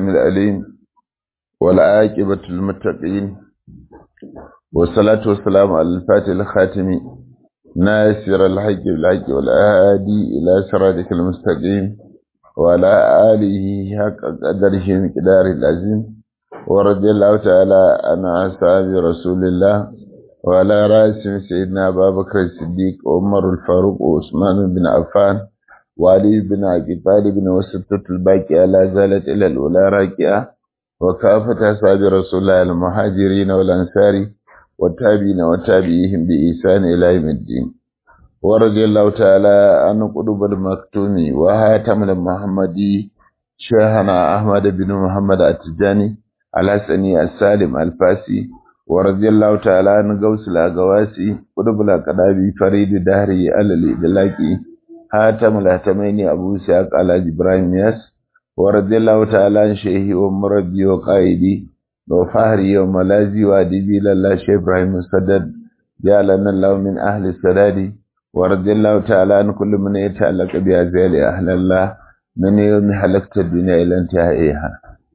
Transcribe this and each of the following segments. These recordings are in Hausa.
السميع العليم والعاقبة للمتقين والصلاة والسلام على الفاتح الخاتم ناصر الحق بالحق والهادي إلى صراطك المستقيم وعلى آله حق قدره مقدار العظيم ورضي الله تعالى عن أصحاب رسول الله وعلى رأسهم سيدنا أبا بكر الصديق وعمر الفاروق وعثمان بن عفان وعلي بن أبي طالب وستة الباقية لا زالت إلى الأولى راكعة وكافة أصحاب رسول الله المهاجرين والأنصار والتابعين وتابعيهم بإحسان إلى يوم الدين ورضي الله تعالى عن قلوب المكتوم وهاتم المحمدي شيخنا أحمد بن محمد التجاني الحسني السالم الفاسي ورضي الله تعالى عن غوث الأغواسي قلوب الأقدابي فريد دهري على الإدلاكي هاتم الهتمين أبو ساق على إبراهيم ياس ورضي الله تعالى عن شيخي ومربي وقائدي وفهري وملازي وأدبي لله شيخ إبراهيم السدد جعلنا الله من أهل السداد ورضي الله تعالى عن كل من يتعلق بأزيال أهل الله من يوم حلقت الدنيا إلى انتهائها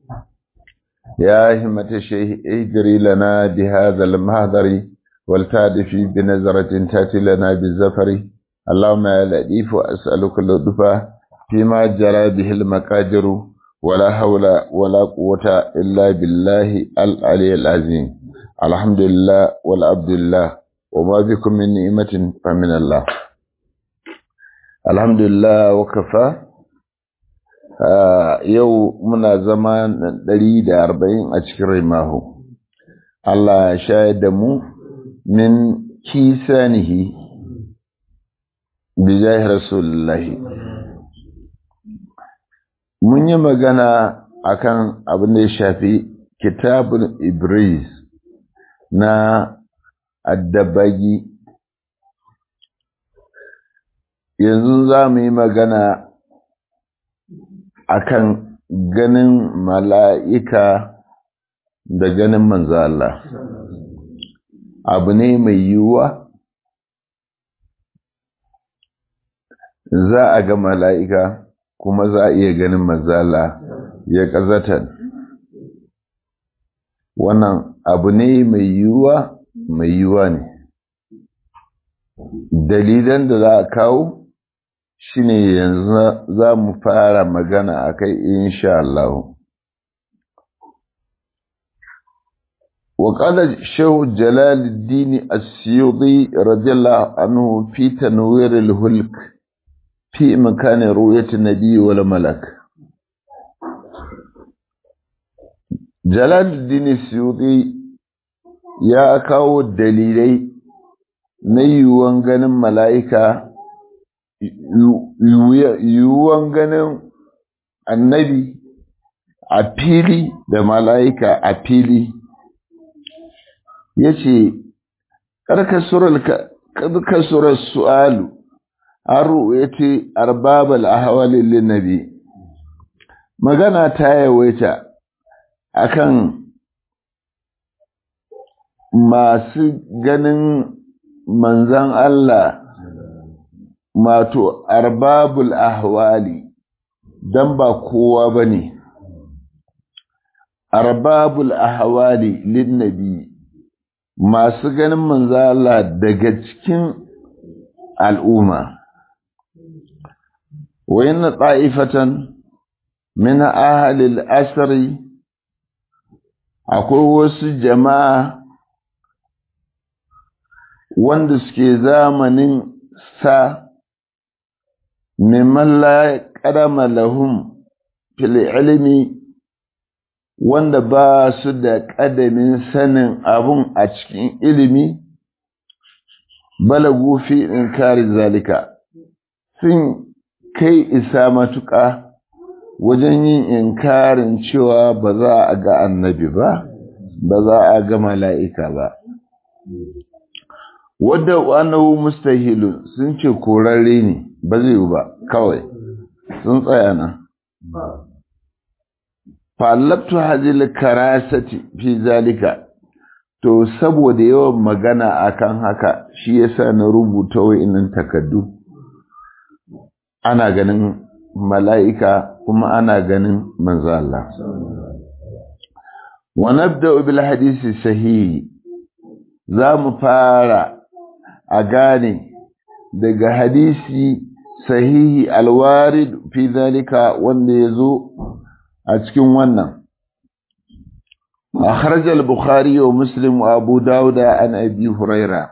يا همة الشيخ اجري لنا بهذا المهدر والتادف بنظرة تأتي لنا بالزفر اللهم يا لطيف أسألك اللطف فيما جرى به المقادر ولا حول ولا قوة إلا بالله العلي العظيم الحمد لله والعبد الله وما بكم من نعمة فمن الله الحمد لله وكفى yau muna zama ɗari da arba'in a cikin rimahu Allah ya shayar da mu min kisanihi bijahi rasulullahi mun yi magana akan abin da ya shafi kitabun ibris na addabagi yanzu za mu yi magana akan ganin mala'ika da ganin manzo Allah abu ne mai yiwuwa za a ga mala'ika kuma za a iya ganin manzala ya ƙazatar wannan abu ne mai yiwuwa mai yiwuwa ne dalilan da za a kawo shine yanzu za mu fara magana a kai insha Allah وقال شيخ جلال الدين السيوطي رضي الله عنه في تنوير الهلك في مكان رؤية النبي ولا ملك جلال الدين السيوطي يا kawo dalilai na yiwuwan ganin mala'ika yiwuwan ganin annabi a fili da mala'ika a fili ya ce ƙarƙasurar su'alu an ruwaye arbabal ahwalin linnabi magana ta yawaita akan masu ganin manzan Allah mato arbabul ahwali dan ba kowa bane arbabul ahwali linnabi masu ganin manzan Allah daga cikin al'umma وإن طائفة من أهل الأسر akwai wasu jama'a wanda suke zamanin sa mimman la ƙarama lahum fil ilimi wanda ba su da ƙadamin sanin abun a cikin ilimi balagu fi inkari zalika sun kai isa matuƙa wajen yin inkarin cewa ba za a ga annabi ba, ba za a ga mala'ika ba. Wadda wanawu mustahilun sun ce korarre ne, ba zai ba, kawai, sun tsaya nan. Fallabtu hajjil karasati fi zalika, to saboda yawan magana akan haka shi yasa na rubuta wa'innan takaddu. ana ganin mala'ika kuma ana ganin manzo Allah wa nabda'u bil hadisi sahihi za mu fara a gane daga hadisi sahihi alwarid fi zalika wanda ya zo a cikin wannan أخرج البخاري ومسلم وأبو داود عن أبي هريرة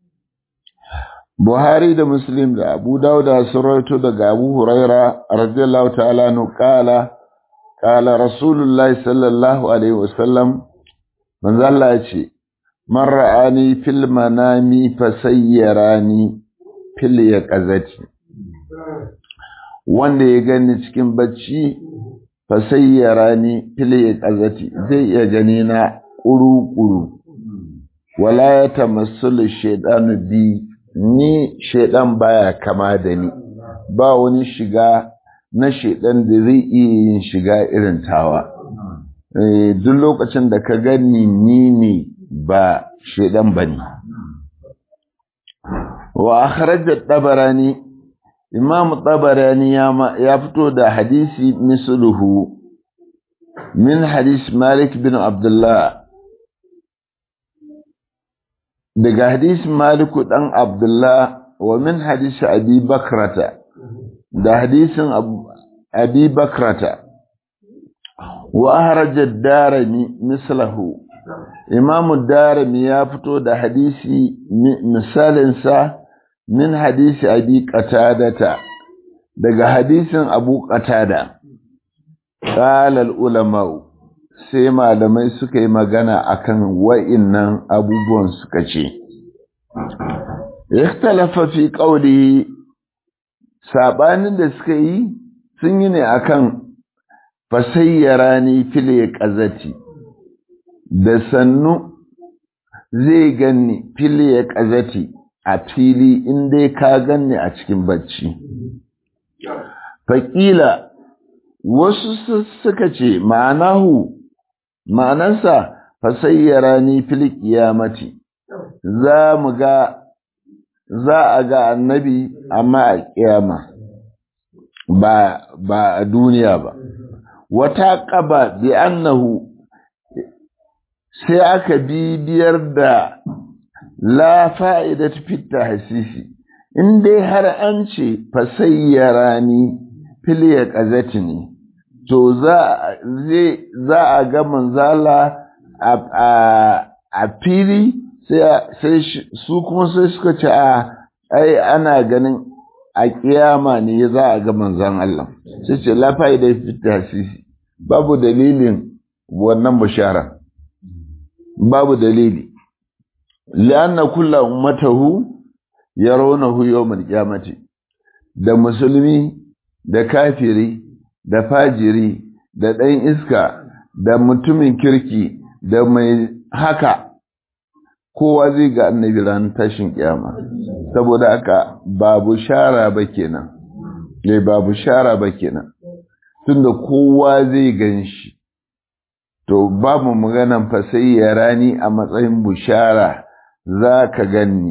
بخاري ده مسلم ده أبو داود سرته ده أبو هريرة رضي الله تعالى عنه قال قال رسول الله صلى الله عليه وسلم من ذا الله يشي من رآني في المنام فسيراني في اليقظة wanda ya gani cikin bacci fasayyara ni fili ƙazati zai iya gani na ƙuru-ƙuru wala ya tamassulu shaidanu bi ni shaidan baya kama da ni ba wani shiga na shaidan da zai iya yin shiga irin tawa duk lokacin da ka gani ni ne ba shaidan ba ne wa akhrajat tabarani imam tabarani ya fito da hadisi misluhu min hadis malik bin abdullah daga hadis maliku dan abdullah wa min hadis abi bakrata da hadisin abi bakrata wa ahraja darimi mislahu imam darimi ya fito da hadisi misalinsa min hadisi abi qatadata daga hadisin abu qatada qala al ulama sai malamai suka yi magana akan wa'innan abubuwan suka ce ikhtalafa fi qawli sabanin da suka yi sun yi ne akan fasayyarani fil qazati da sannu zai ganni fil qazati a fili in dai ka ganni a cikin bacci. Faƙila wasu suka ce ma'anahu ma'anansa fasayyara ni fil kiyamati za mu ga za a ga annabi amma a kiyama ba ba a duniya ba wata ƙaba bi annahu sai aka bibiyar da la fa'ida fitta hasisi, in dai har an ce fasayyara ni filiya ƙazati ne, to za a ga manzala a fili sai su kuma sai suka ce a ai ana ganin a kiyama ne za a ga manzan Allah sai ce la fa'ida fitta hasisi babu dalilin wannan bishara babu dalili li'anna kulla ummatahu yarawnahu yawmal qiyamati da musulmi da kafiri da fajiri da ɗan iska da mutumin kirki da mai haka kowa zai ga annabi ranar tashin kiyama saboda haka babu shara ba kenan ne babu shara ba kenan tunda kowa zai gan shi to babu maganan fa sai ya rani a matsayin bushara za ka ganni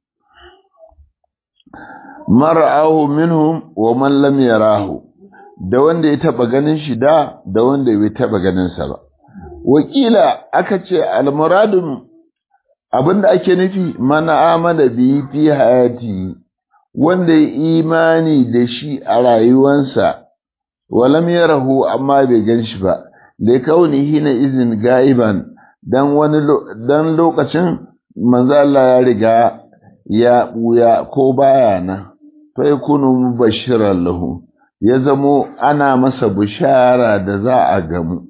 mar'ahu minhum wa man lam yarahu da wanda ya taba ganin shi da da wanda bai taba ganin sa ba wakila aka ce almuradun abinda ake nufi mana amana bi fi hayati wanda ya imani da shi a rayuwansa walam yarahu amma bai gan shi ba da kaunihi na izin ga'iban dan wani dan lokacin manzo Allah ya riga ya buya ko baya na fa yakunu mubashiran lahu ya zamo ana masa bishara da za a gamu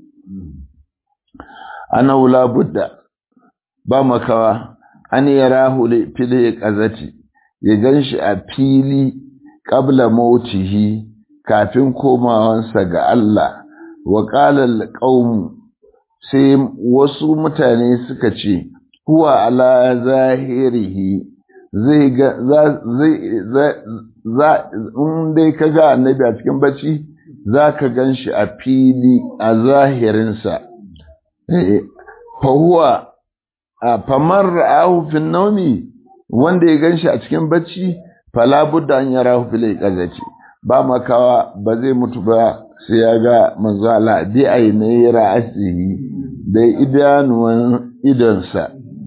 ana wula budda ba makawa an yarahu fil qazati ya ganshi a fili qabla mautihi kafin komawansa ga Allah wa qala alqaum sai wasu mutane suka ce huwa ala zahirihi zai ga zai za in dai ka ga annabi a cikin bacci za ka gan shi a fili a zahirinsa fa huwa famar ra'ahu fin naumi wanda ya gan shi a cikin bacci fala budda an yarahu fil iqazati ba makawa ba zai mutu ba sai ya ga manzo Allah bi ainihi ra'asihi da idanuwan idonsa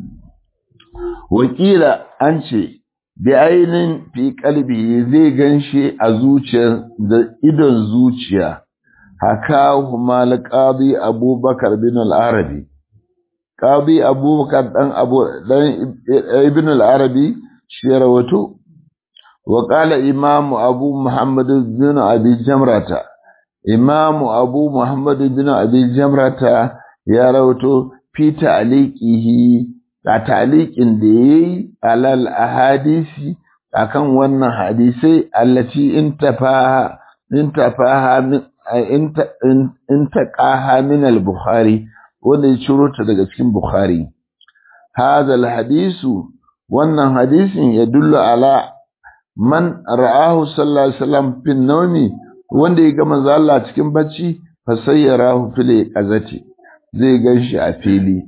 wakila an ce bi ainin fi kalbi zai ganshi a zuciyar da idon zuciya haka huma alqadi abubakar bin al-arabi qadi abubakar dan abu dan ibn al-arabi shi rawato wa qala imamu abu muhammad bin abi jamrata imamu abu muhammad bin abi jamrata ya rawato fi ta'liqihi a ta'liqin da yayi alal ahadisi akan wannan hadisai allati intafaha intafaha min intaqaha min al-bukhari wanda ya ciro ta daga cikin bukhari hadha al-hadisu wannan hadisin ya dullu ala man ra'ahu sallallahu alaihi wasallam fin nawmi wanda ya ga manzo Allah cikin bacci fa sayyarahu fil qazati zai ganshi a fili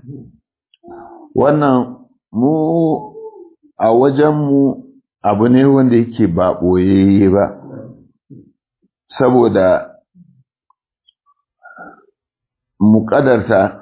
wannan mu a wajen mu abu ne wanda yake ba boyayye ba saboda mu kadarta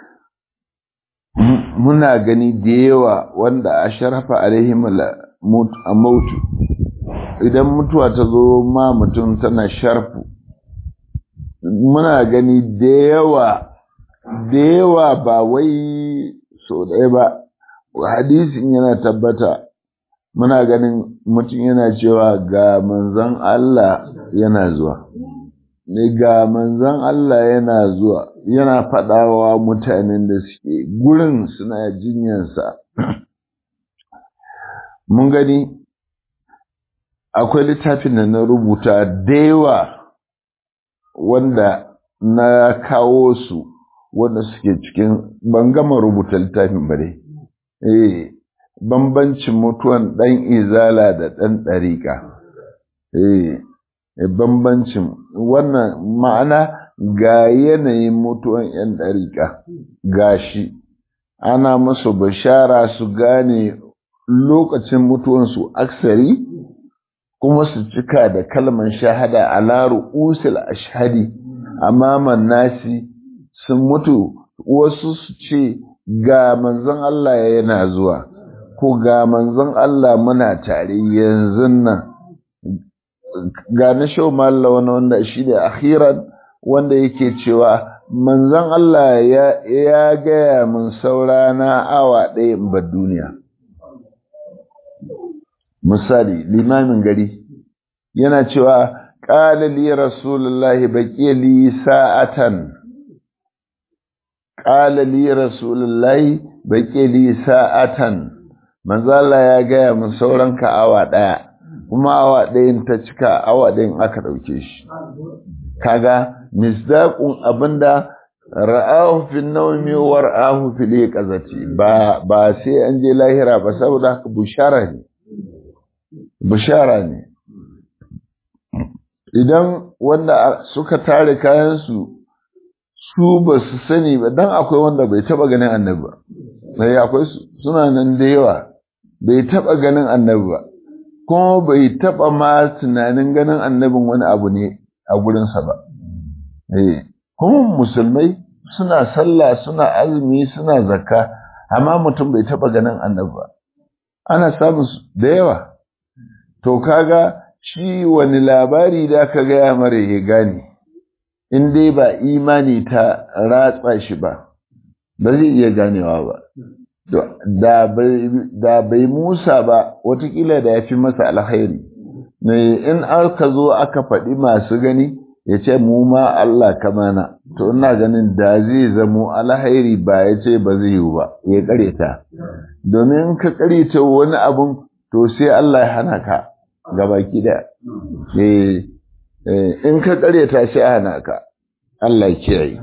muna gani da yawa wanda a sharafa alaihim mautu idan mutuwa ta zo ma mutum tana sharfu muna gani da yawa da yawa ba wai so ɗaya ba hadisin yana tabbata muna ganin mutum yana cewa ga manzan Allah yana zuwa ne ga manzan Allah yana zuwa yana faɗawa mutanen da suke gurin suna jinyansa mun gani akwai littafin da na rubuta da yawa wanda na kawo su wanda suke cikin ban gama rubuta littafin ba dai eh bambancin mutuwan ɗan izala da ɗan ɗariƙa eh bambancin wannan ma'ana ga yanayin mutuwan 'yan ɗariƙa gashi ana musu bishara su gane lokacin mutuwansu aksari kuma su cika da kalman shahada a laru usul ashhadi amaman nasi sun mutu wasu su ce ga manzon Allah yana zuwa ko ga manzon Allah muna tare yanzu nan ga na shau malla wani wanda shi ne akhiran wanda yake cewa manzon Allah ya, ya gaya min saurana awa ɗaya in bar duniya misali limamin gari yana cewa ƙala li rasulullahi baƙi li sa'atan ƙala li rasulullahi baƙi li sa'atan manzala ya gaya min sauran ka awa ɗaya kuma awa ɗayan ta cika awa ɗayan aka ɗauke shi kaga misdaqun abinda ra'ahu fi nawmi wa ra'ahu fi liqazati ba ba sai an je lahira ba saboda bushara ne bushara ne idan wanda suka tare kayansu su ba su sani ba dan akwai wanda bai taba ganin annabi ba sai akwai suna nan da yawa bai taba ganin annabi ba kuma bai taba ma tunanin ganin annabin wani abu ne a gurinsa ba eh kuma musulmai suna sallah suna azumi suna zakka amma mutum bai taba ganin annabi ba ana samun da yawa to kaga shi wani labari da aka gaya mara ya gane in dai ba imani ta ratsa shi ba ba zai iya ganewa ba da bai musa ba watakila da ya fi masa alkhairi in aka zo aka faɗi masu gani ya ce mu ma Allah kamana to ina ganin da zai zamo alkhairi ba ya ce ba zai yi ba ya kareta domin ka kareta wani abun to sai Allah ya hana ka gabaki da in ka karyata shi hana ka Allah kiyaye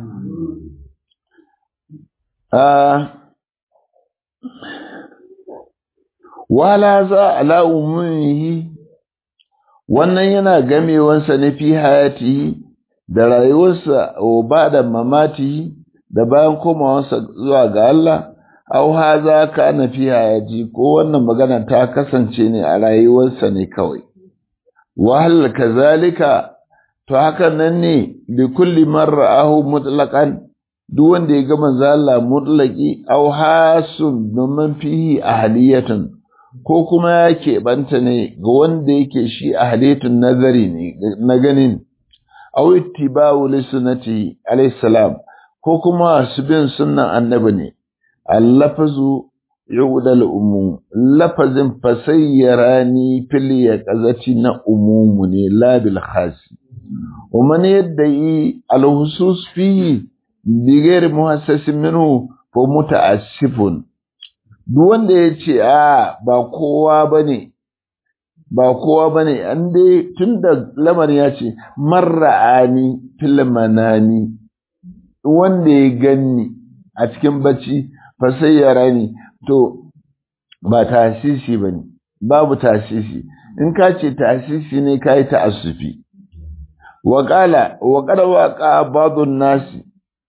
wala za ala umumihi wannan yana gamewansa na fi hayati da rayuwarsa wa ba da mamati da bayan komawarsa zuwa ga Allah au haza kana fi hayati ko wannan magana ta kasance ne a rayuwarsa ne kawai wahal kazalika to haka nan ne da kulli marra'ahu mutlaqan duk wanda ya ga manzo Allah mutlaqi aw hasun domin fihi ahliyatun ko kuma ya keɓanta ne ga wanda yake shi ahliyatun nazari ne na ganin aw ittiba'u li sunnati alayhi salam ko kuma su bin sunnan annabi ne allafazu yu'dal umum lafazin fasayyarani fil yaqazati na umumu ne la bil khasi ومن يدعي الخصوص فيه بغير محسس منه فمتأسف duk wanda ya ce a ba kowa ba ne ba kowa ba ne an dai tun da lamarin ya ce marra'ani filmanani wanda ya ganni a cikin bacci fa sai ya rani to ba tasisi ba ne babu tasisi in ka ce tasisi ne ka yi ta'assufi waƙala waƙar waƙa badun nasi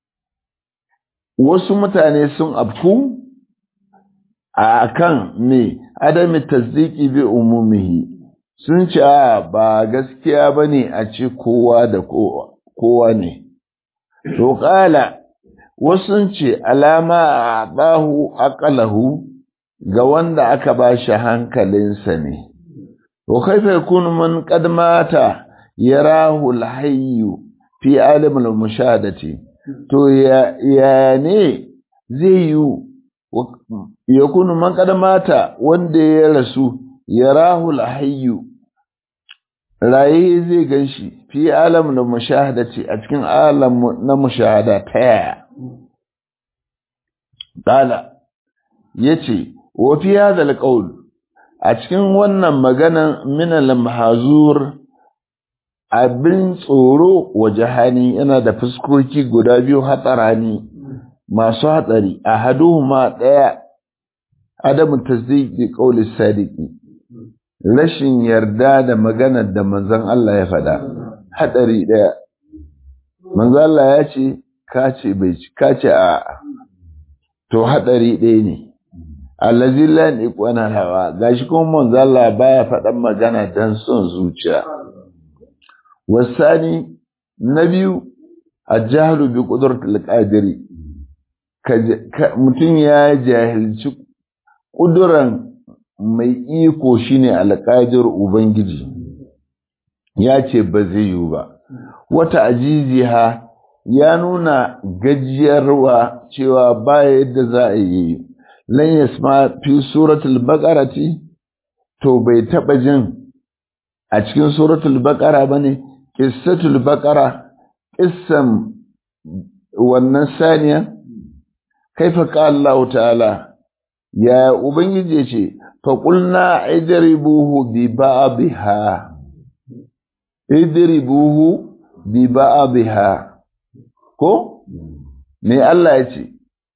wasu mutane sun afku a kan me adami tasdiki bi umumihi sun ce a ba gaskiya ba ne a ce kowa da kowa ne to ƙala wasu ce alama a ɗahu aƙalahu ga wanda aka ba shi hankalinsa ne wa kaifa yakunu man qad mata yarahu alhayyu fi alim almushahadati to ya ya ne zai yi yakunu man qad mata wanda ya rasu yarahu alhayyu raye zai ganshi fi alam na mushahadati a cikin alam na mushahada ta yaya dala yace wa fi hadha alqawl a cikin wannan maganan min al-mahzur abin tsoro wa jahani yana da fuskoki guda biyu hatsarani masu hatsari a haduhuma daya adamu tasdiqi qawli sadiqi rashin yarda da maganar da manzon Allah ya faɗa hadari daya manzon Allah ya ce ka ce bai ci ka ce a to hadari ɗaya ne allazi la niqwana hawa gashi kuma manzon Allah baya faɗan magana dan son zuciya wasani na biyu ajahlu bi qudratil qadiri mutum ya jahilci ƙuduran mai iko shine alƙadir ubangiji ya ce ba zai yiwu ba wata ajiziha ya nuna gajiyarwa cewa ba yadda za a yi lan yasma fi suratul baqarati to bai taba jin a cikin suratul baqara bane qissatul baqara qissan wannan saniya kaifa qala Allah ta'ala ya ubangiji ce fa qulna idribuhu bi ba'dha idribuhu bi ba'dha ko me Allah ya ce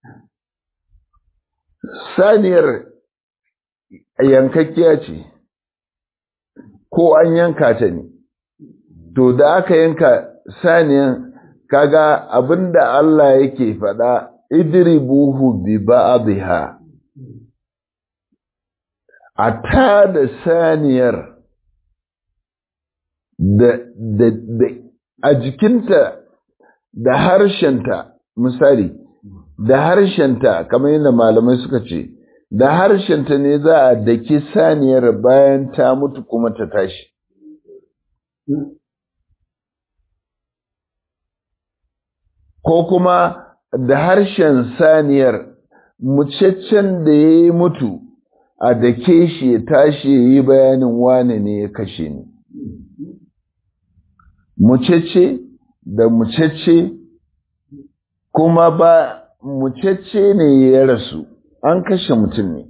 saniyar yankakkiya ce ko an yanka ta ne to da aka yanka saniyan kaga abinda Allah yake faɗa idribuhu bi ba'dha a ta da saniyar da, da, da a jikinta da harshenta misali da harshenta kamar yadda malamai suka ce da harshenta ne za a daki saniyar bayan ta mutu kuma ta tashi ko kuma da harshen saniyar mucaccen da ya yi mutu a dake shi ya tashi ya yi bayanin wane ne ya kashe ni mucece da mucece kuma ba mucece ne ya rasu an kashe mutum ne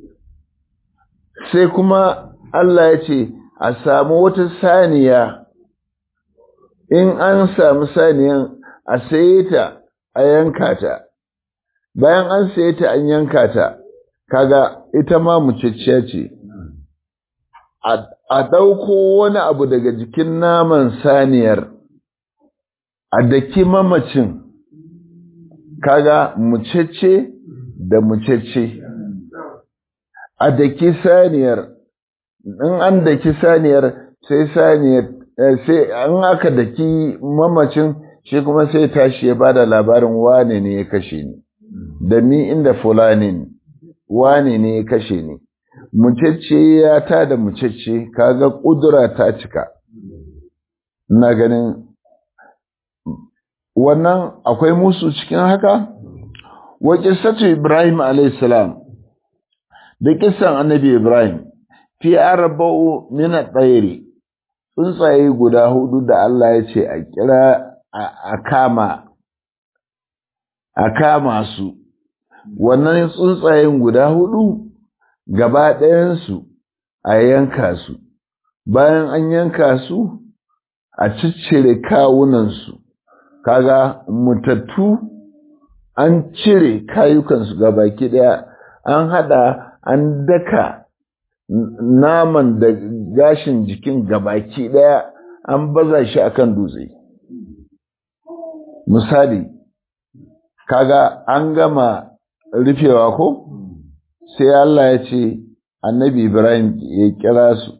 sai kuma Allah ya ce a samu wata saniya in an samu saniyan a saye ta a yanka ta bayan an saye ta an yanka ta kaga ita ma muceciya ce a ɗauko wani abu daga jikin naman saniyar a daki mamacin kaga mucece da mucece a daki saniyar in an daki saniyar sai saniyar sai an aka daki mamacin shi kuma sai tashi ya bada labarin wane ne ya kashe ni da mi inda fulani wane ne ya kashe ni mucece ya ta da mucece kaga kudura ta cika na ganin wannan akwai musu cikin haka wa qissatu ibrahim alayhi salam da kissan annabi ibrahim fi arba'u min at-tayri tsuntsaye guda hudu da Allah ya ce a kira a kama a kama su wannan tsuntsayen guda hudu gaba ɗayansu a yanka su bayan an yanka su a ciccire kawunansu kaga mutattu an cire kayukansu gabaki ɗaya an hada an daka naman da gashin jikin gabaki ɗaya an baza shi akan dutse misali kaga an gama rufewa ko sai Allah ya ce annabi Ibrahim ya kira su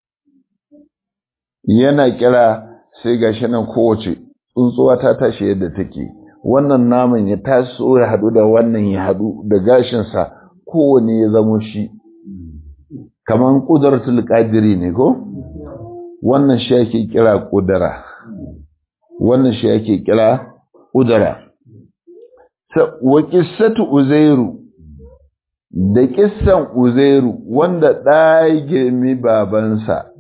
yana kira sai gashi nan kowace tsuntsuwa ta tashi yadda take wannan naman ya taso ya hadu da wannan ya hadu da gashinsa kowane ya zamo shi kaman kudratul qadiri ne ko wannan shi ake kira kudura wannan shi ake kira kudura wa qissatu uzairu da kissan uzairu wanda ɗaya girmi babansa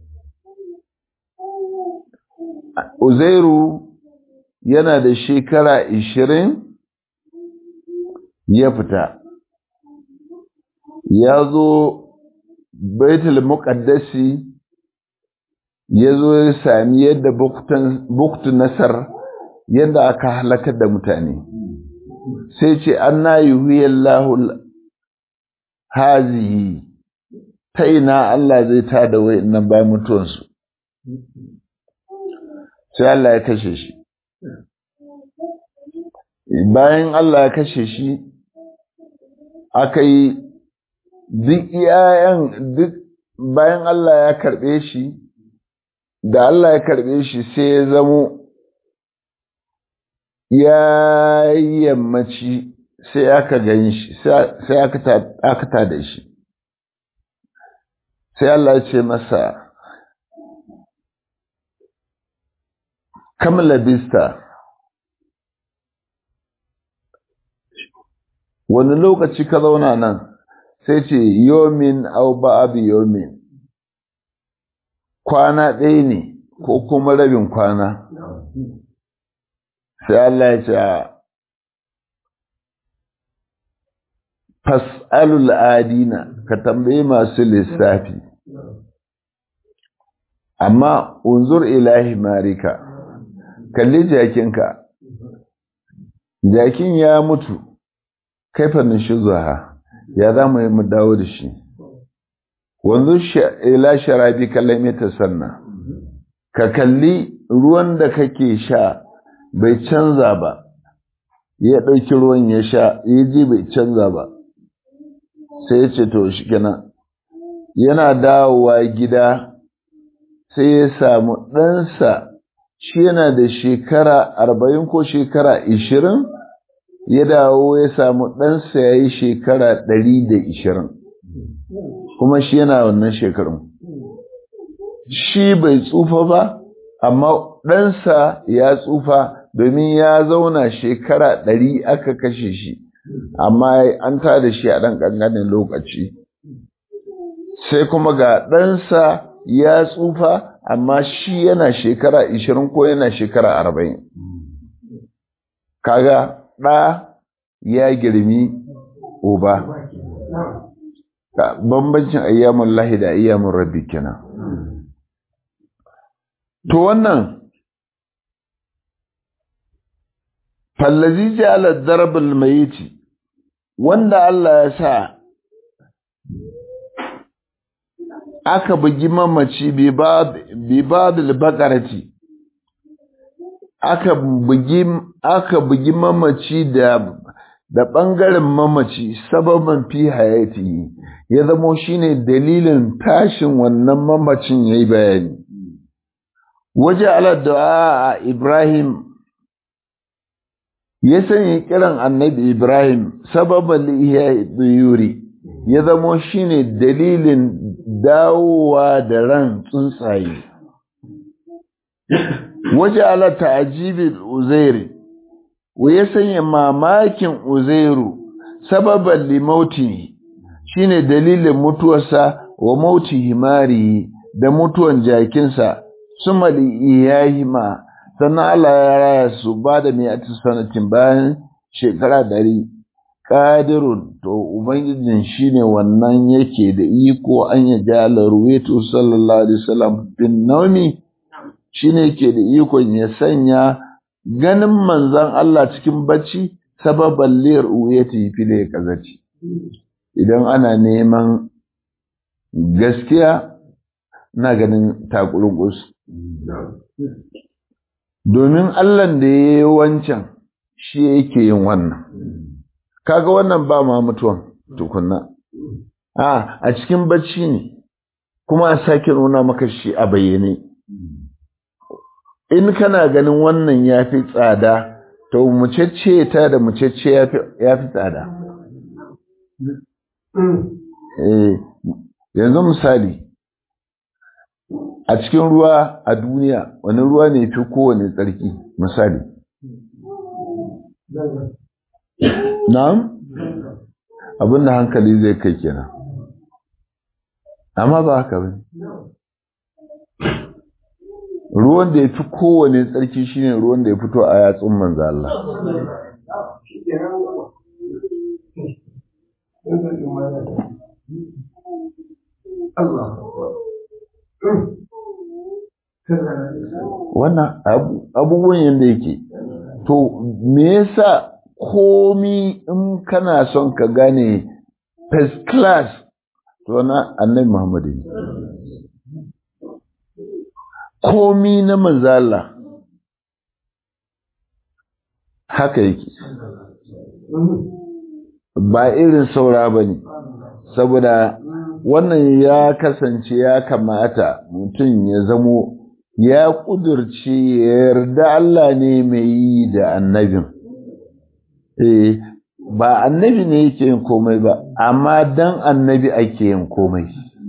uzairu yana da shekara ishirin ya fita ya zo baitul muqaddasi ya zo ya sami yadda buktu nasar yadda aka halakar da mutane sai ce an na yi hazihi ta ina Allah zai ta da nan bayan mutuwansu sai Allah ya kashe shi bayan Allah ya kashe shi aka yi duk iyayen duk bayan Allah ya karɓe shi da Allah ya karɓe shi sai ya zamo ya yammaci sai aka gani shi sai aka ta da shi sai Allah ya ce masa kam labista wani lokaci ka zauna nan sai ce yomin au ba'abi yomin kwana ɗaya ne ko kuma rabin kwana sai Allah ya ce fas'alul adina ka tambayi masu lissafi amma unzur ilahi marika kalli jakinka jakin ya mutu kaifa nishuzuha ya za mu yi mu dawo da shi wanzu ila sharabi kallame ta sanna ka kalli ruwan da kake sha bai canza ba ya ɗauki ruwan ya sha ya ji bai canza ba sai ya ce to shi kenan yana dawowa gida sai ya samu ɗansa shi yana da shekara arba'in ko shekara ishirin ya dawo ya samu ɗansa ya yi shekara ɗari da ishirin kuma shi yana wannan shekarun shi bai tsufa ba amma ɗansa ya tsufa domin ya zauna shekara ɗari aka kashe shi amma an tada shi a ɗan ƙanƙanin lokaci sai kuma ga ɗansa ya tsufa amma shi yana shekara ishirin ko yana shekara arba'in kaga ɗa ya girmi uba bambancin ayyamun lahi da ayyamun rabbi kenan to wannan fallazi ja'ala darbal mayiti wanda Allah ya sa aka bugi mamaci bi badil bakarati aka bugi aka bugi mamaci da da ɓangaren mamaci sababan fi hayati ya zamo shine dalilin tashin wannan mamacin yayi bayani waje ala du'a Ibrahim ya sanya kiran annabi Ibrahim sababan lihiya tsuyuri ya zamo shine dalilin dawowa da ran tsuntsaye waje ala ta'jibil uzairi wa ya sanya mamakin uzairu sababan limauti shine dalilin mutuwarsa wa mauti himari da mutuwan jakinsa suma iyahima sannan Allah ya raya su ba da mai sanatin bayan shekara ɗari ƙadirun to ubangijin shine wannan yake da iko an ya jala ruwetu sallallahu alaihi wasallam bin naumi shine yake da ikon ya sanya ganin manzan Allah cikin bacci sababan liyar ruweti file kazaci idan ana neman gaskiya na ganin takurgus domin Allah da ya yi wancan shi yake yin wannan kaga wannan ba ma mutuwan tukunna a a cikin bacci ne kuma a sake nuna maka shi a bayyane in kana ganin wannan ya fi tsada to mucecce ta da mucecce ya fi tsada yanzu misali a cikin ruwa a duniya wani ruwa ne fi kowane tsarki misali na'am abinda hankali zai kai kenan amma ba haka ba ruwan da ya fi kowane tsarki shine ruwan da ya fito a yatsun manzo Allah wannan abubuwan yadda yake to me yasa komi in kana son ka gane first class to na annabi Muhammadu ne komi na manzala haka yake ba irin saura ba ne saboda wannan ya kasance ya kamata mutum ya zamo ya ƙudurci yarda Allah ne mai yi da annabin eh ba annabi ne yake yin komai ba amma dan annabi ake yin komai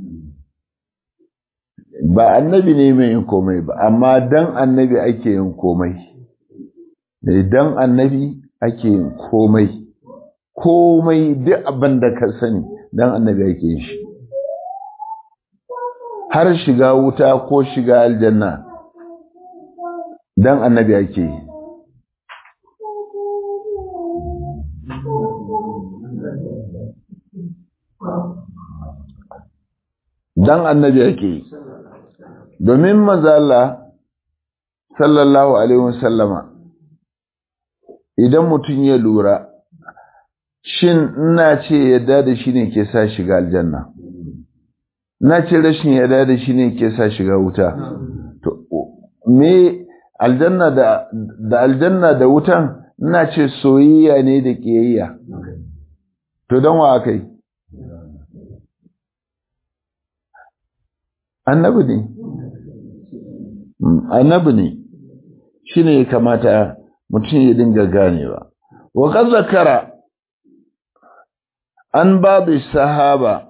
ba annabi ne mai yin komai ba amma dan annabi ake yin komai dan annabi ake yin komai komai duk abin da ka sani dan annabi ake yin shi har shiga wuta ko shiga aljanna dan annabi ake yi dan annabi ake yi domin manzala sallallahu alaihi wasallama idan mutum ya lura shin ina ce yadda da shi ne ke sa shiga aljanna na ce rashin yadda da shi ne ke sa shiga wuta to me aljanna da da aljanna da wutan ina ce soyayya ne da kiyayya to don wa kai annabi ne annabi ne shi ne kamata mutum ya dinga ganewa wa kan zakara an babu sahaba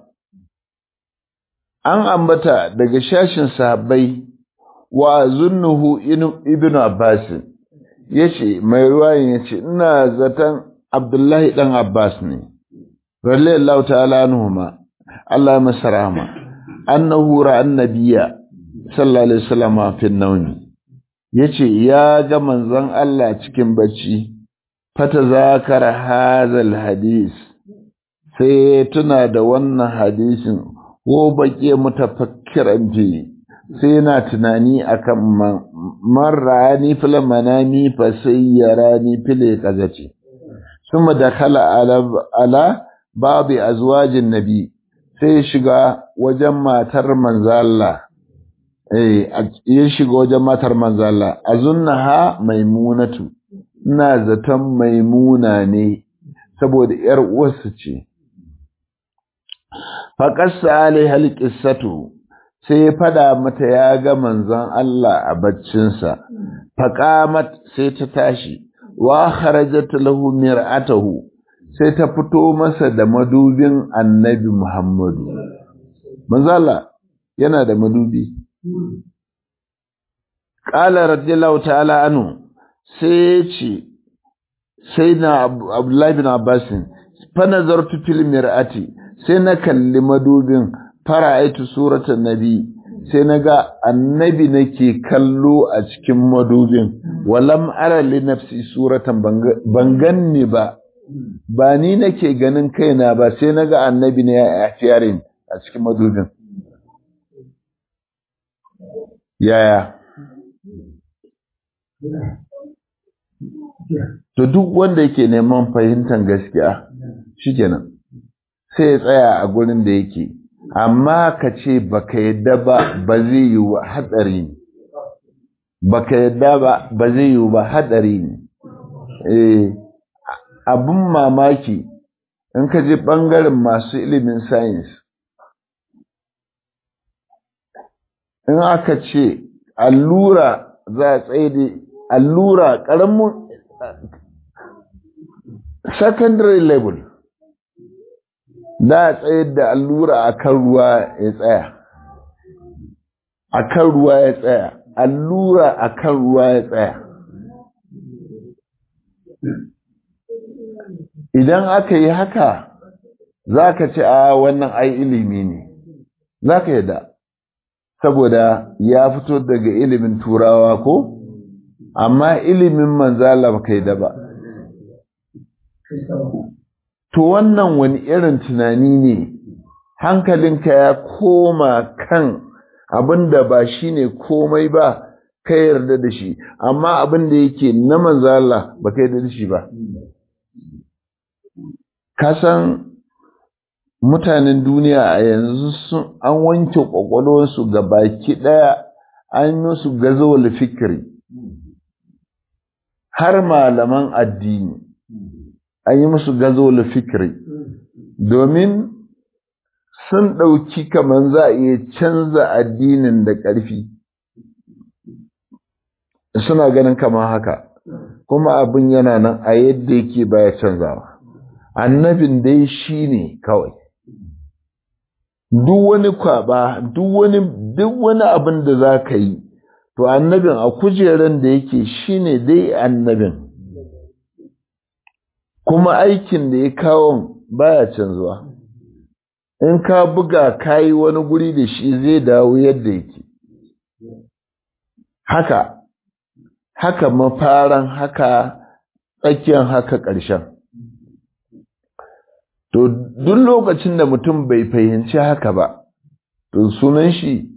an ambata daga shashin sahabbai wa zunnuhu ibn abbas yace mai ruwayin yace ina zaton abdullahi dan abbas ne radiyallahu ta'ala anhuma Allah masa rahama annahu ra'a annabiyya sallallahu alaihi wasallam fi nawmi yace ya ga manzon Allah cikin bacci fata zakara hadal hadis sai tuna da wannan hadisin ko baƙe mutafakkiran fi sai yana tunani akan man ra'ani fil manami fa sayyarani fil qazati thumma dakhala ala ala babi azwajin nabi sai shiga wajen matar manzo Allah eh ya shiga wajen matar manzo Allah azunnaha maimunatu ina zaton maimuna ne saboda yar uwarsa ce faƙassa alai halƙissatu sai ya fada mata ya ga manzon Allah a baccinsa faqamat sai ta tashi wa kharajat lahu mir'atahu sai ta fito masa da madubin annabi Muhammadu manzon Allah yana da madubi qala radiyallahu ta'ala anhu sai ce sai na Abdullahi bin Abbasin fa nazartu fil mir'ati sai na kalli madubin fara'aitu suratan nabi sai na ga annabi nake kallo a cikin madubin walam ara li nafsi suratan ban ganni ba ba ni nake ganin kaina ba sai na ga annabi ne a fiyarin a cikin madubin yaya to duk wanda yake neman fahimtar gaskiya shikenan sai ya tsaya a gurin da yake amma ka ce baka yadda ba ba zai yi wa hatsari ne baka yadda ba ba zai yi ba hatsari ne eh abin mamaki in ka je ɓangaren masu ilimin science in aka ce allura za a tsaye da allura ƙaramin secondary level da a tsayar da allura a kan ruwa ya tsaya a kan ruwa ya tsaya allura a kan ruwa ya tsaya idan aka yi haka za ka ce a wannan ai ilimi ne za ka yada saboda ya fito daga ilimin turawa ko amma ilimin manzala ba kai da ba to wannan wani irin tunani ne hankalinka ya koma kan abin da ba shi ne komai ba ka yarda da shi amma abin da yake na manzala ba ka yarda da shi ba kasan mutanen duniya a yanzu sun an wanke kwakwalwarsu ga baki ɗaya an yi musu gazawar fikiri har malaman addini an yi musu gazawar fikiri domin sun ɗauki kamar za a iya canza addinin da ƙarfi suna ganin kamar haka kuma abin yana nan a yadda yake baya canzawa annabin dai shi ne kawai duk wani kwaba duk wani duk wani abin da za ka yi to annabin a kujeran da yake shi ne dai annabin kuma aikin da ya kawo baya canzuwa in ka buga kayi wani guri da shi zai dawo yadda yake haka haka mafaran haka tsakiyar haka ƙarshen to duk lokacin da mutum bai fahimci haka ba to sunan shi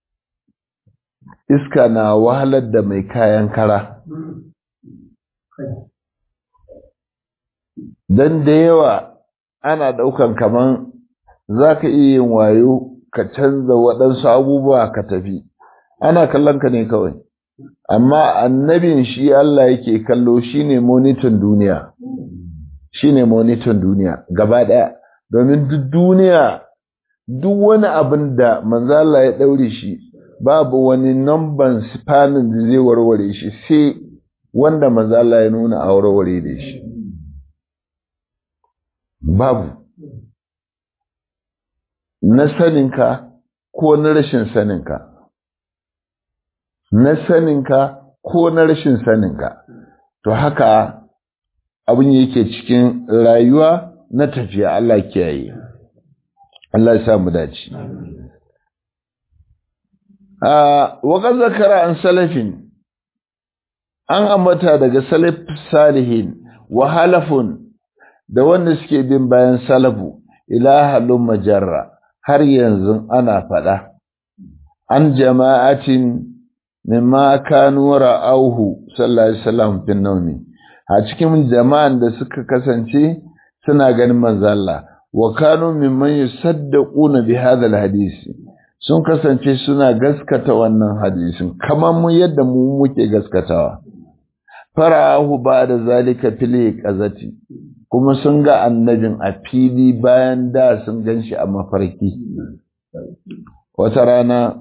iska na wahalar da mai kayan kara don da yawa ana ɗaukan kaman za ka iya yin wayo ka canza waɗansu abubuwa ka tafi ana kallon ka ne kawai amma annabin shi Allah yake kallo shine monitor duniya shine monitor duniya gaba ɗaya domin duk duniya duk wani abin da manzala ya ɗaure shi babu wani namban sifanin da zai warware shi sai wanda manzala ya nuna a warware da shi babu na saninka ko na rashin saninka na saninka ko na rashin saninka to haka abin yake cikin rayuwa na tafiya Allah kiyaye Allah ya samu dace a waka zakara an salafin an ambata daga salaf salihin wa halafun da wanda suke bin bayan salafu ila halun majarra har yanzu ana faɗa an jama'atin mimma kanu ra'auhu sallallahu alaihi wasallam fin nawmi a cikin jama'an da suka kasance suna ganin manzo Allah wa kanu mimman yusaddaquna bi hadha alhadisi sun kasance suna gaskata wannan hadisin kamar mu yadda mu muke gaskatawa fara'ahu ba'da zalika fil qazati kuma sun ga annabin a fili bayan da sun ganshi a mafarki wata rana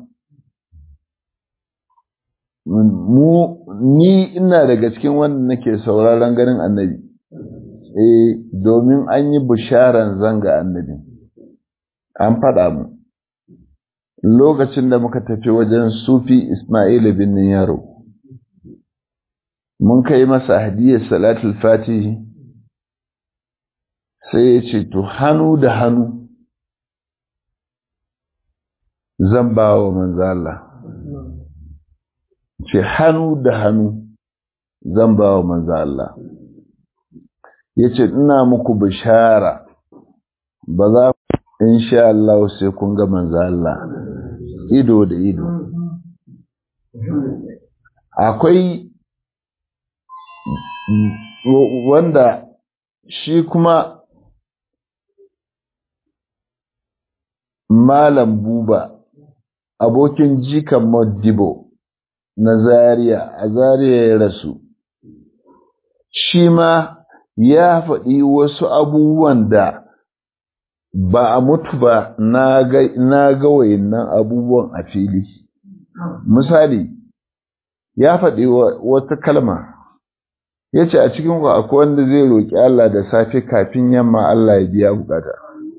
mu ni ina daga cikin wanda nake sauraron ganin annabi eh domin an yi bisharan zanga annabi an faɗa mu lokacin da muka tafi wajen sufi Ismail bin Yaro mun kai masa hadiyar salatul fatihi sai ya ce to hannu da hannu zan ba wa manzala ce hannu da hannu zan ba wa manzala ya ce ina muku bishara ba za insha Allah sai kun ga manzala ido da ido akwai wanda shi kuma malam buba abokin jikan modibo na zaria a zaria ya rasu shi ma ya faɗi wasu abubuwan da ba a mutu ba na ga wayannan abubuwan a fili misali ya faɗi wata kalma ya ce a cikin ku akwai wanda zai roƙi Allah da safe kafin yamma Allah ya biya bukata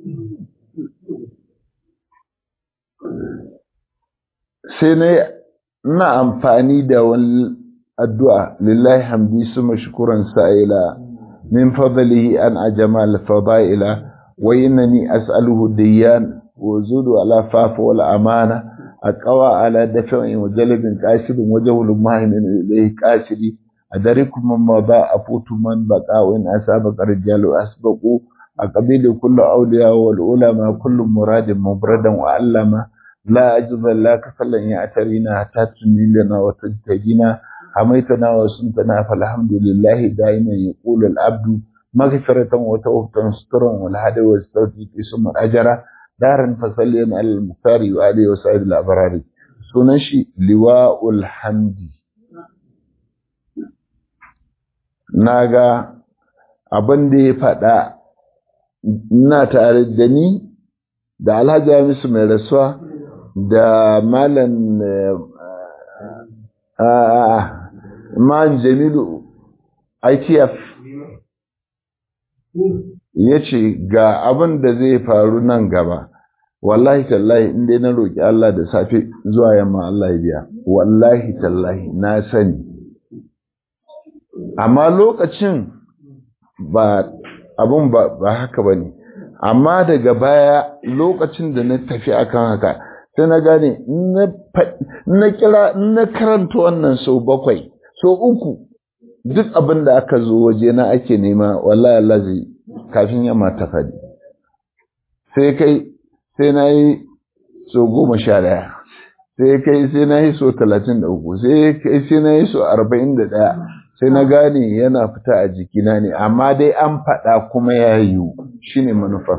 sai na ina amfani da wani addu'a lillahi hamdi su mashkuran sa'ila min fadlihi an ajama al-fadaila wa innani as'aluhu diyan wa zudu ala fafa wal amana aqwa ala daf'in wa jalbin qasidin wa jawlun mahimin ilayhi qasidi adarikum man ba afutu man baqa wa in asaba qarjalu asbaqu aqbilu kullu awliya wal ulama kullu muradin mubradan wa allama لا أجد لك فلن يعترينا حتى تنيلنا وتجتهدنا حميتنا وسنتنا فالحمد لله دائما يقول العبد مغفرة وتوبة سترا والهدى والتوفيق ثم أجرا دارا فصليا على المختار وآله وسائر الأبرار سنشي لواء الحمد naga abin da ya faɗa ina tare da ni da alhaji hamisu mai rasuwa da malam man jamilu ITF ya ce ga abin da zai faru nan gaba wallahi tallahi inda na roƙi Allah da safe zuwa yamma Allah ya biya wallahi tallahi na sani amma lokacin ba abin ba haka ba ne amma daga baya lokacin da na tafi akan haka sai na gane na kira na karanta wannan sau bakwai sau uku duk abin da aka zo waje na ake nema wallahi Allah zai kafin yamma ta fadi sai kai sai na yi sau goma sha ɗaya sai kai sai na yi sau talatin da uku sai kai sai na yi sau arba'in da ɗaya sai na gane yana fita a jikina ne amma dai an faɗa kuma ya yiwu shine manufar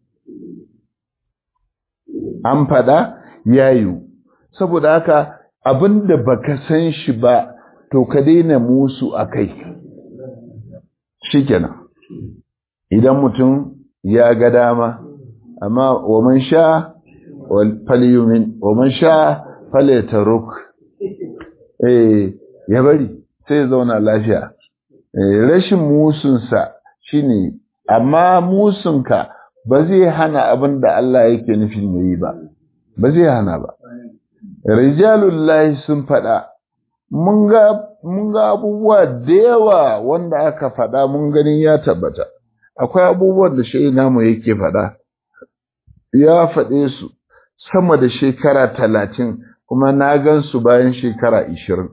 an faɗa ya yiwu saboda haka abin da baka san shi ba to ka daina musu a kai shikenan idan mutum ya ga dama amma wa man sha falyumin wa man sha falyataruk eh ya bari sai ya zauna lafiya rashin musunsa shine amma musunka ba zai hana abin da Allah yake nufin yayi ba ba zai hana ba rijalullahi sun faɗa mun ga abubuwa da yawa wanda aka faɗa mun ganin ya tabbata akwai abubuwan da shi namu yake faɗa ya faɗe su sama da shekara talatin kuma na gan su bayan shekara ishirin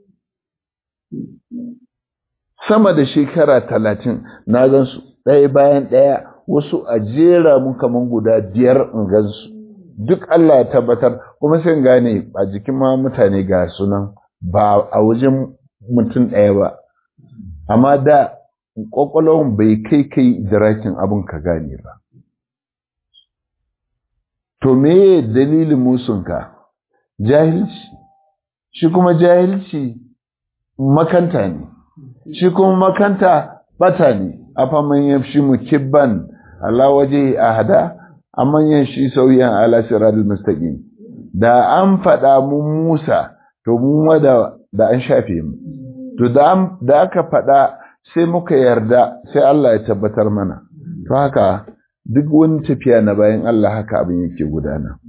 sama da shekara talatin na gan su ɗaya bayan ɗaya wasu a jera mun kaman guda biyar in gan su duk Allah ya tabbatar kuma sai gane a jikin ma mutane ga sunan ba a wajen mutum ɗaya ba amma da ƙwaƙwalwan bai kai kai dirakin abin ka gane ba to me dalilin musunka jahilci shi kuma jahilci makanta ne shi kuma makanta bata ne afa man yafshi mukibban ala waje ahada amman yan shi sauyan ala siratul mustaqim da an faɗa mun Musa to mu da da an shafe mu to da da aka faɗa sai muka yarda sai Allah ya tabbatar mana to haka duk wani tafiya na bayan Allah haka abin yake gudana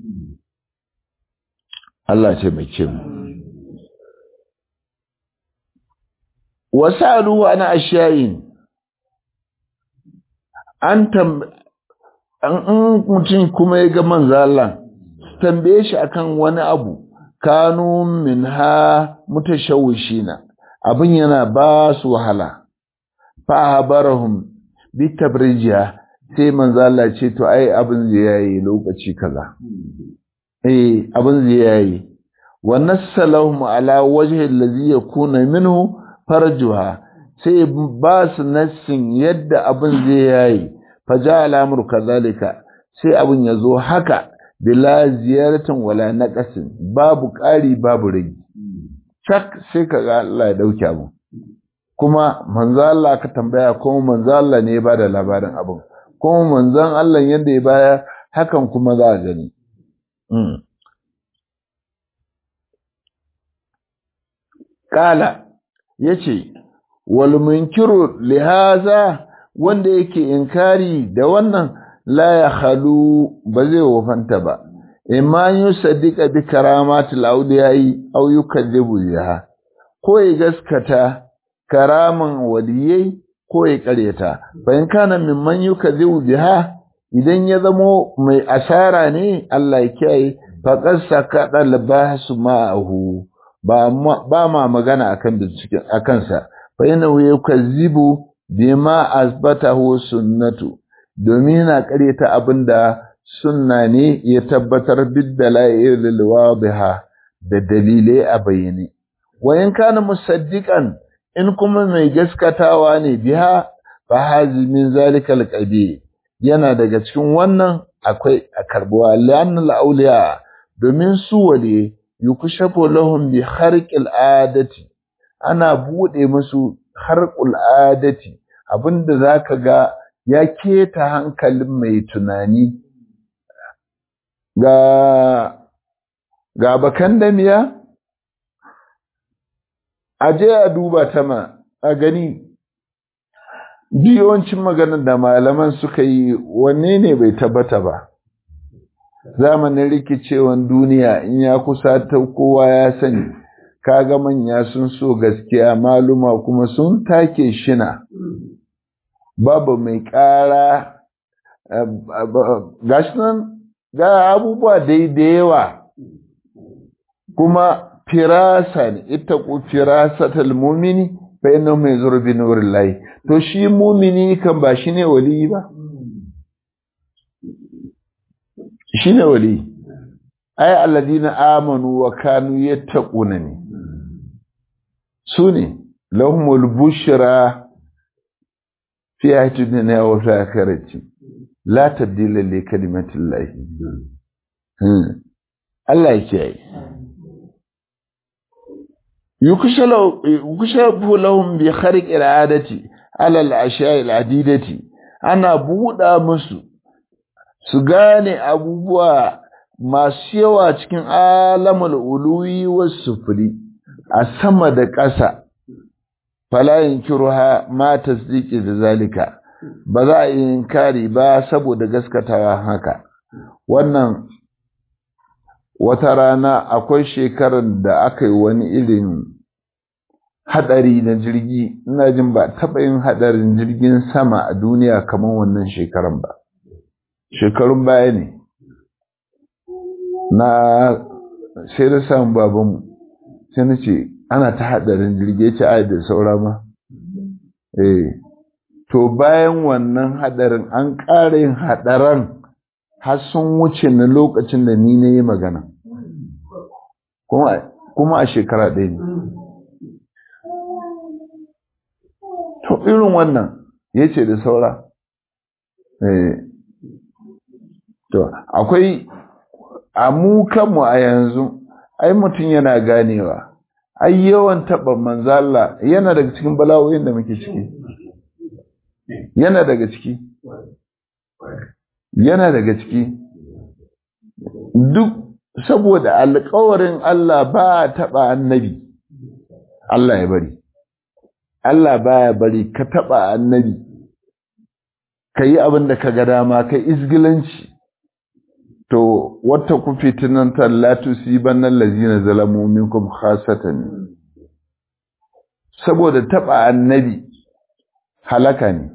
Allah ce mai ce mu wasalu ana ashayin an tam an mutum kuma ya ga manzo Allah tambaye shi akan wani abu kanu minha mutashawishina abin yana ba su wahala fa habarahum bi tabrijiya sai manzo Allah ce to ai abin zai yayi lokaci kaza eh abin zai yayi wa nassalahum ala wajhi allazi yakuna minhu farjuha sai ba su nassin yadda abin zai yayi faja al'amur kazalika sai abin ya zo haka bila ziyaratin wala naqasin babu ƙari babu rage cak sai ka ga Allah ya dauke abu kuma manzo Allah ka tambaya kuma manzo Allah ne ya bada labarin abin kuma manzon Allah yadda ya baya hakan kuma za a gani Kala ya ce, Wal munkiru lihaza wanda yake inkari da wannan la ya halu ba zai wafanta ba, imma yi sadiqa bi karamatul auliyayi au yukaddibu biha ko ya gaskata karaman waliyai ko ya karyata bayan kana mimman yukaddibu biha idan ya zamo mai asara ne Allah ya kiyaye faqad sakada labasu ma'ahu ba ba ma magana akan binciken akan sa fa innahu yukazzibu bima asbatahu sunnatu domin yana karyata abinda sunna ne ya tabbatar bidalailil wadiha da dalilai a bayyane wayan kana musaddiqan in kuma mai gaskatawa ne biha fa hazi min zalikal qabi yana daga cikin wannan akwai a karbuwa lannal auliya domin su wale yukushafu lahum bi kharqil adati ana bude musu kharqul adati abinda zaka ga ya keta hankalin mai tunani ga ga bakan damiya a je a duba ta ma a gani yawancin maganar da malaman suka yi wanne ne bai tabbata ba zamanin rikicewan duniya in ya kusa ta kowa ya sani kaga manya sun so gaskiya maluma kuma sun take shina babu mai ƙara gashi nan ga abubuwa daidai yawa kuma firasa ne ita ku firasatal mumini fa inna mai zurbi nurin layi to shi mumini kan ba shi ne wali ba shi ne wali ai alladina amanu wa kanu yattaquna ne su ne lahumul bushra fi hayati dunya wa fi akhirati la tabdila li kalimatillahi Allah ya kiyaye yukushafu lahum bi kharq al'adati ala al-ashya' al-adidati ana buɗa musu su gane abubuwa masu yawa cikin alamul uluwi was sufuri a sama da ƙasa fala yunkiruha ma tasdiqi da zalika ba za a yi inkari ba saboda gaskatawa haka wannan wata rana akwai shekarar da aka yi wani irin hadari na jirgi ina jin ba taɓa yin hadarin jirgin sama a duniya kamar wannan shekaran ba shekarun baya ne na sai da samun babanmu sai na ce ana ta hadarin jirgi ya ce ai da saura ma eh to bayan wannan hadarin an ƙara yin hadaran har sun wuce na lokacin da ni na yi magana kuma a shekara ɗaya ne to irin wannan ya ce da saura to akwai a mu kanmu a yanzu ai mutum yana ganewa ai yawan taɓa manzala yana daga cikin bala'o'in da muke ciki yana daga ciki yana daga ciki duk saboda alƙawarin Allah ba taɓa annabi Allah ya bari Allah baya bari ka taɓa annabi ka yi abin da ka ga dama ka izgilanci to wata ku fitinan tallatu siban nan lazina zalamu minkum khasatan saboda taɓa annabi halaka ne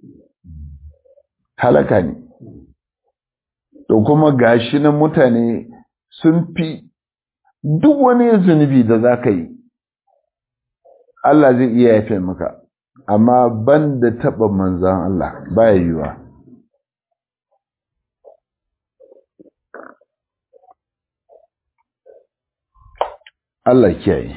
halaka ne to kuma gashi nan mutane sun fi duk wani zunubi da za ka yi Allah zai iya yafe maka amma ban da taɓa manzan Allah baya yiwa Allah kiyaye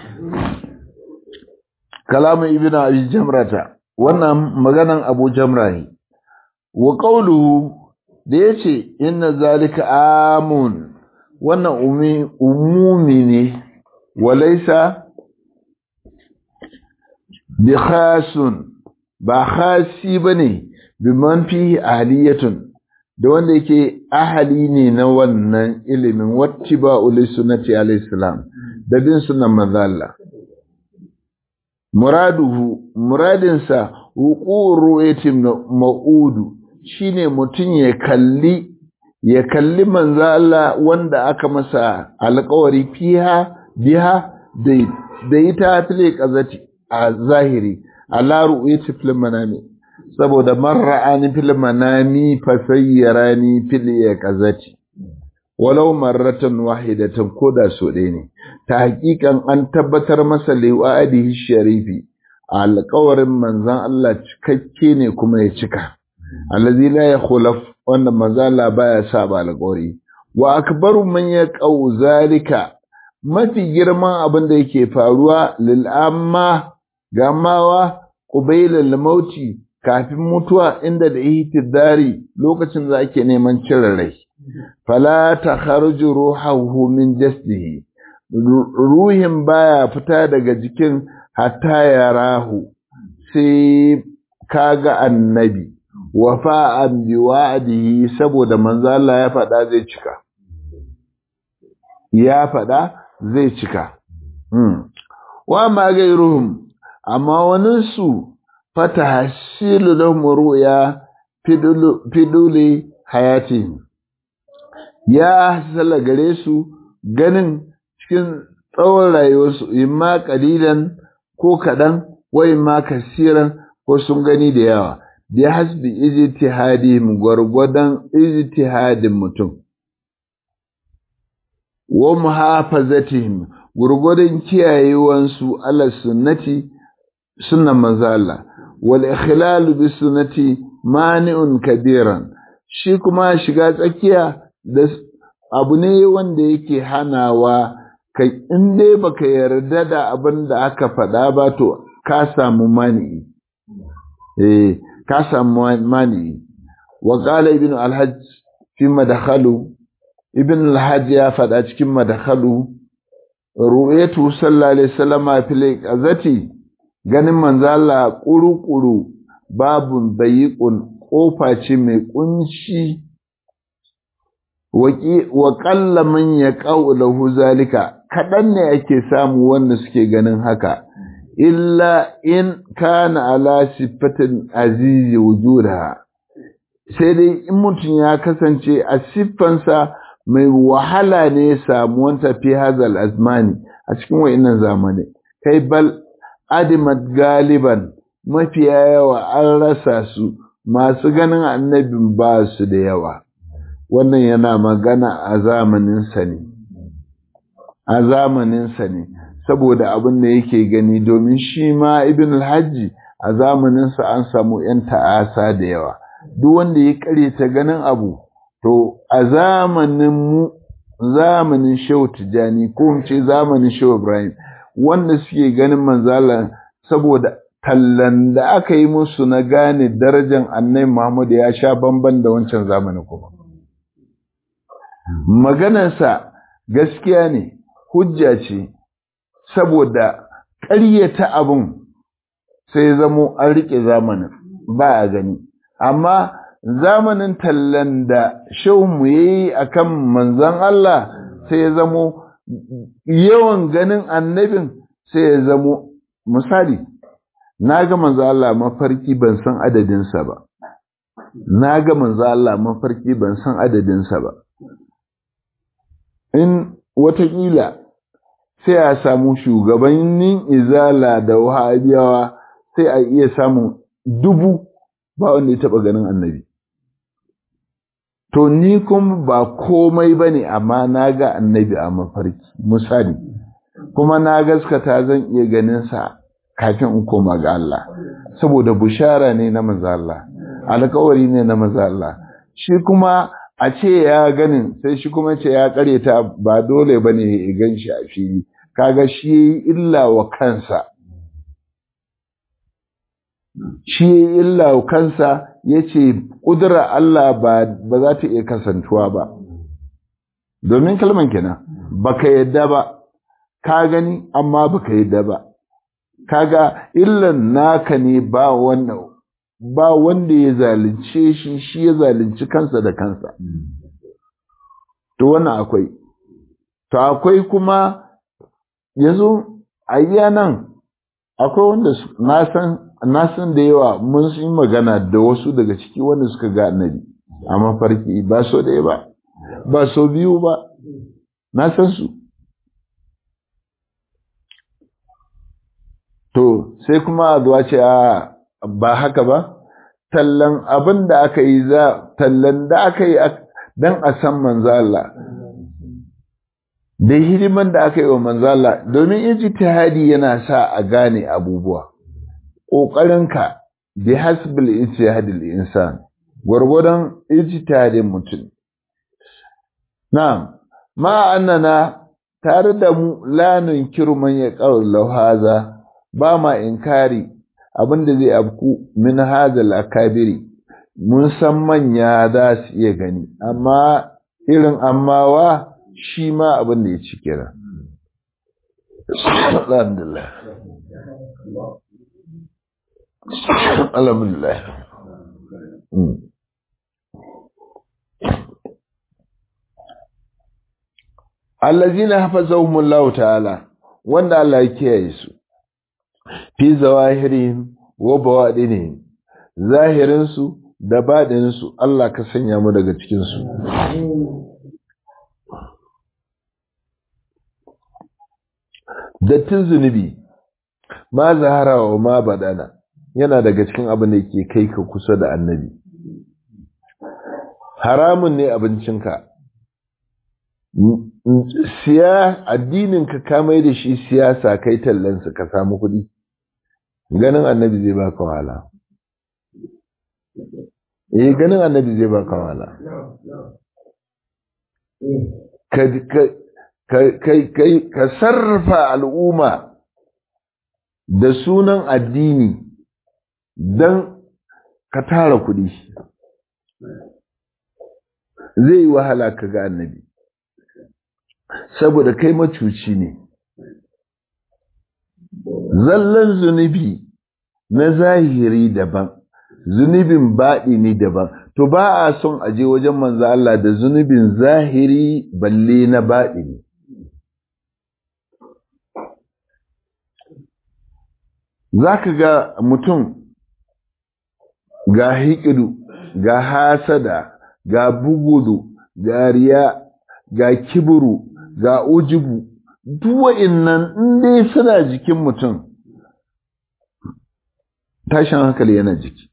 kalamun ibn abi jamrata wannan maganan abu jamra ne wa qawluhu da yace inna zalika amun wannan umumi ne walaysa bi khasun ba khasi bane biman fihi ahliyatun da wanda yake ahali ne na wannan ilimin wattiba'u li sunnati alayhi salam da bin sunan manzo Allah muraduhu muradinsa wuqur ru'yatin ma'udu shine mutun ya kalli ya kalli manzo Allah wanda aka masa alƙawari fiha biha da ita fili qazati a zahiri ala ru'yati fil manami saboda man ra'ani fil manami fa sayyarani fil qazati walau marratan wahidatan koda so ɗaya ne ta hakikan an tabbatar masa liwa'adihi sharifi alƙawarin manzon Allah cikakke ne kuma ya cika allazi la yakhulaf wanda manzon Allah baya saba alƙawari wa akbaru man yaqau zalika mafi girman abin da yake faruwa lil amma gamawa qubayla mauti kafin mutuwa inda da ihtidari lokacin da ake neman cire rai fala takharuju ruhuhu min jasdihi ruhin baya fita daga jikin hatta ya rahu sai kaga annabi wafa'an bi wa'dihi saboda manzo Allah ya faɗa zai cika ya faɗa zai cika wa ma gairuhum amma wani su fata hasilu lahum ru'ya fiduli hayatihim ya hasala gare su ganin cikin tsawon rayuwarsu imma kalilan ko kaɗan wa imma kasiran ko sun gani da yawa bi hasbi ijtihadihim gwargwadon ijtihadin mutum wa muhafazatihim gwargwadon kiyayewansu ala sunnati sunnan manzo Allah wal ikhlal bi sunnati mani'un kabiran shi kuma shiga tsakiya da abu ne wanda yake hanawa kai in dai baka yarda da abin da aka faɗa ba to ka samu mani eh ka samu mani wa qala ibn al-hajj fi madkhalu ibn al-hajj ya faɗa cikin madkhalu ru'yatu sallallahu alaihi wasallam fil qazati ganin manzo Allah kuru-kuru babun dayiqun kofa ce mai kunci wa ƙalla man ya lahu zalika kaɗan ne ake samu wanda suke ganin haka illa in kana ala siffatin azizi wujudaha sai dai in mutum ya kasance a siffansa mai wahala ne samuwanta fi hazal azmani a cikin wa'innan zamani kai bal adimat galiban mafiya yawa an rasa su masu ganin annabin ba su da yawa wannan yana magana a zamaninsa ne a zamaninsa ne saboda abin da yake gani domin shi ma ibn alhaji a zamaninsa an samu 'yan ta'asa da yawa duk wanda ya ta ganin abu to a zamanin mu zamanin shehu tijjani ko mu ce zamanin shehu ibrahim wanda suke ganin manzala saboda tallan da aka yi musu na gane darajar annai muhammadu ya sha bamban da wancan zamanin kuma maganarsa gaskiya ne hujja ce saboda ƙaryata abin sai zamo an riƙe zamanin ba a gani amma zamanin tallan da shehunmu ya yi a kan manzan Allah sai ya zamo yawan ganin annabin sai ya zamo misali na ga manzo Allah mafarki ban san adadinsa ba na ga manzo Allah mafarki ban san adadinsa ba in watakila sai a samu shugabannin izala da wahabiyawa sai a iya samun dubu ba wanda ya taɓa ganin annabi to ni kuma ba komai ba ne amma na ga annabi a mafarki misali kuma na gaskata zan iya ganinsa kafin in koma ga Allah saboda bushara ne na maza Allah alkawari ne na maza Allah shi kuma a ce ya ganin sai shi kuma ce ya ta ba dole ba ne ya gan shi a fili kaga shi ya yi illa wa kansa shi ya yi illa wa kansa ya ce ƙudura Allah ba za ta iya kasantuwa ba domin kalman kenan baka yadda ba ka gani amma baka yadda ba kaga illan naka ne ba wannan ba wanda ya zalunce shi shi ya zalunci kansa da kansa to wannan akwai to akwai kuma yanzu a nan akwai wanda na san da yawa mun yi magana da wasu daga ciki wanda suka ga annabi a mafarki ba so ɗaya ba ba so biyu ba na san su to sai kuma a zuwa ce a ba haka ba tallan abin da aka yi za tallan da aka yi don a san manzala da hidiman da aka yi wa manzala domin ijtihadi yana sa a gane abubuwa ƙoƙarinka bi hasbil ijtihadil insan gwargwadon ijtihadin mutum na'am ma annana tare da mu la nunkiru man ya qawlu haza ba ma inkari abinda zai abku min hadal akabiri mun san manya za su iya gani amma irin ammawa shi ma abin da ya ci kira alhamdulillah alhamdulillah allazina hafazahumullahu ta'ala wanda Allah ya kiyaye su fi zawahirihim wa bawadinihim zahirinsu da baɗinsu Allah ka sanya mu daga cikinsu dattin zunubi ma zahara wa ma baɗana yana daga cikin abin da ke kai ka kusa da annabi haramun ne abincinka siya addininka ka mai da shi siyasa kai tallansa ka samu kuɗi ganin annabi zai baka wahala eh ganin annabi zai baka wahala ka sarrafa al'umma da sunan addini don ka tara kuɗi zai yi wahala ka ga annabi saboda kai macuci ne zallan zunubi na zahiri daban zunubin baɗi ne daban to ba a son aje wajen manzo Allah da zunubin zahiri balle na baɗi ne za ka ga mutum ga hikidu ga hasada ga bugudu ga riya ga kiburu ga ujubu duwa'in nan dai suna jikin mutum tashin hankali yana jiki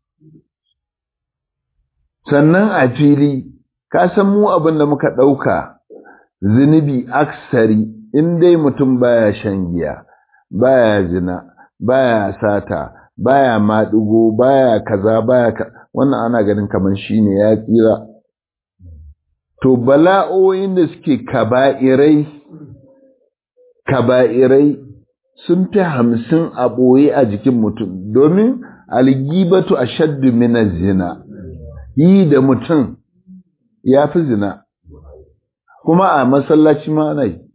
sannan a fili ka san mu abin da muka ɗauka zunubi aksari in dai mutum baya shan giya baya zina baya sata baya maɗigo baya kaza baya ka wannan ana ganin kamar shine ya tsira to bala'o'in da suke kaba'irai kaba'irai sun fi hamsin a ɓoye a jikin mutum domin algibatu a shaddu mina zina yi da mutum ya fi zina kuma a masallaci ma ana yi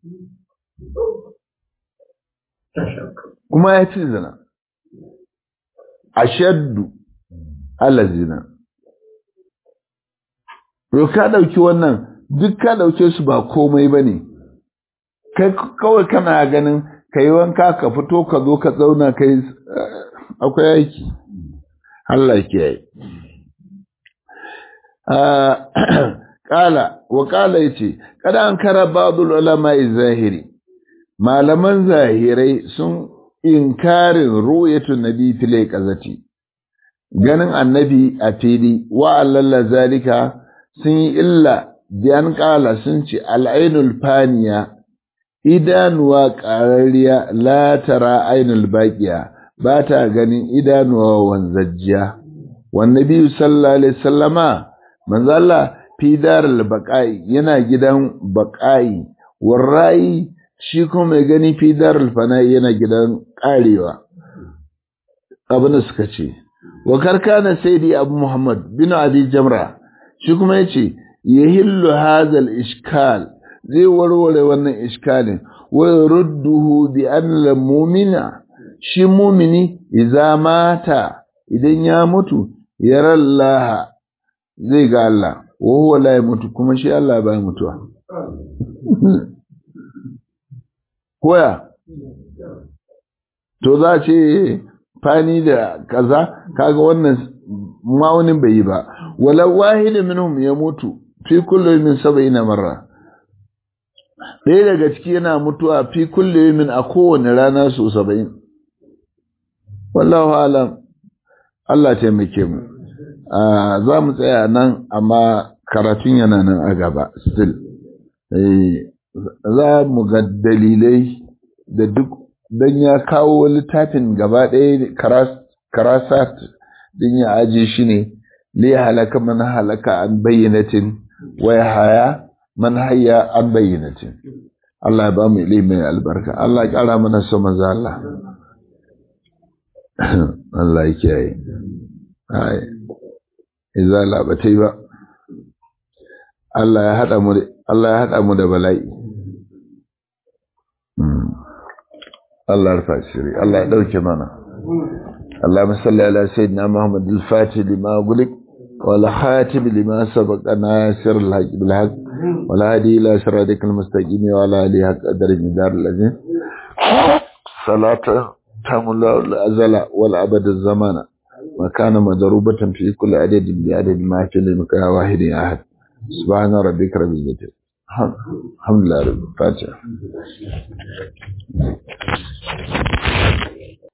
kuma ya fi zina a shaddu ala zina ka ɗauki wannan duk ka ɗauke su ba komai ba ne kai kawai kana ganin ka yi wanka ka fito ka zo ka zauna ka yi akwai aiki Allah ke yi Ƙala, wa ƙala ya ce, Kada an kara ba'adul ulama zahiri, malaman zahirai sun inkarin ru'yatun nabi fil qazati ganin annabi a fili wa allalla zalika sun yi illa biyan ƙala sun ce al'ainul faniya idanuwa ƙarariya la tara ainul baqiya ba ta ganin idanuwa wanzajjiya wannabi sallallahu alaihi sallama manzo Allah fi darul baqai yana gidan baqai warrai shi kuma mai gani fi darul fana'i yana gidan karewa abin da suka ce wa karkana sayyidi abu muhammad bin abi jamra shi kuma yace yahillu hadha al-ishkal zai warware wannan iskalin wa rudduhu bi anna mu'mina shi mu'mini idza mata idan ya mutu yara Allah zai ga Allah wa huwa la mutu kuma shi Allah ba mutuwa koya to za ce fani da kaza kaga wannan ma'aunin bai yi ba wala wahid minhum ya mutu fi kulli min sab'ina marra ɗaya daga ciki yana mutuwa fi kulli min a kowane rana su saba'in wallahu alam Allah taimake mu za mu tsaya nan amma karatun yana nan a gaba still za mu ga dalilai da duk don ya kawo littafin gaba ɗaya karasat din ya aje shi ne li halaka man halaka an bayyanatin wai haya man hayya an bayyanatin Allah ya ba mu ilimin albarka Allah ya ƙara mana so manzo Allah Allah ya kiyaye ai izala ba ta yi ba Allah ya haɗa mu Allah ya haɗa mu da bala'i Allah ya rufa shiri Allah ya ɗauke mana اللهم صل على سيدنا محمد الفاتح لما أغلق والخاتم لما سبق ناصر الحق بالحق والهادي إلى صراطك المستقيم وعلى آله حق قدر المدار الذين صلاة تملا الأزل والأبد الزمان وكان مضروبة في كل عدد بعدد ما في لمكان واحد أحد سبحان ربك رب العزة الحمد لله رب الفاتحة